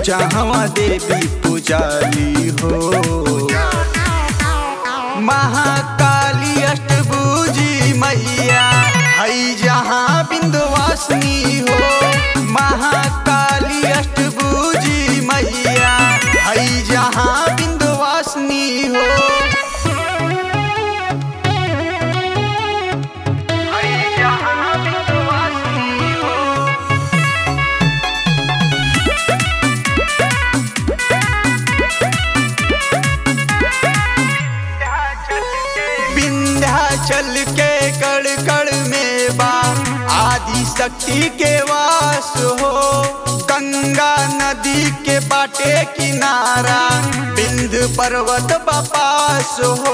जहाँ देवी पुजाली हो महाकाली अष्टभुजी मैया हई जहाँ बिंदवासिनी हो महाकाली अष्टभुजी मैया हई जहाँ बिंदवासिनी हो हई जहाँ बिंदवासिनी हो विंध्याचल के कड़ कड़ में बा आदि शक्ति के वास हो गंगा नदी के बाटे किनारा बिंद पर्वत बपास हो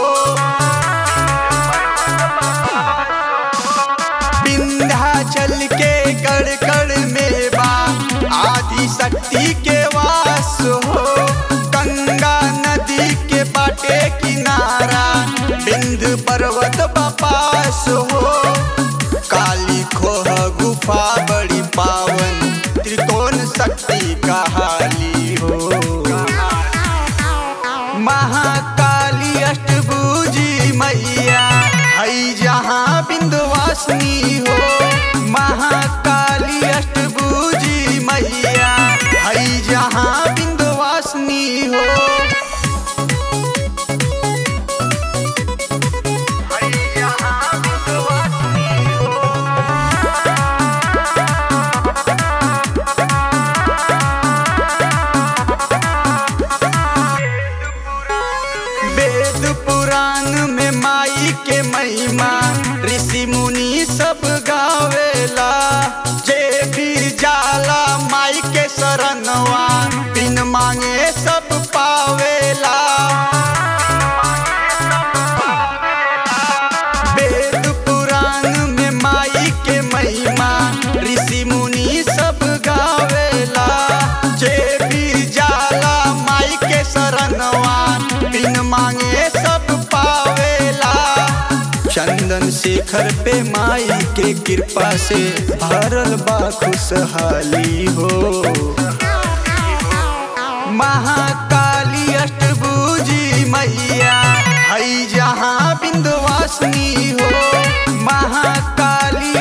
विंध्याचल के कड़ कड़ में बा आदि शक्ति के वास हो गंगा नदी के बाटे किनारा बिंद पर्वत बपास हो काली खोह गुफा बड़ी पावन त्रिकोण शक्ति कहाली हो महाकाली अष्टभुजी मैया हई जहाँ बिंदवासिनी हो महाकाली अष्टभुजी मैया हई जहाँ बिंदवासिनी हो हई जहाँ बिंदवासिनी हो वेद पुराण में माई के महिमा ऋषि मुनि सब गावेला जे भी जाला माई के शरणवा बिन मांगे सब पावेला वेद पुराण में माई के महिमा ऋषि मुनि सब गावेला जे भी जाला माई के शरणवा बिन मांगे सब पावेला चंदन शेखर पे माई के कृपा से भरल बा खुशहाली हो महाकाली अष्टभुजी मैया हई जहाँ बिंदवासिनी हो महाकाली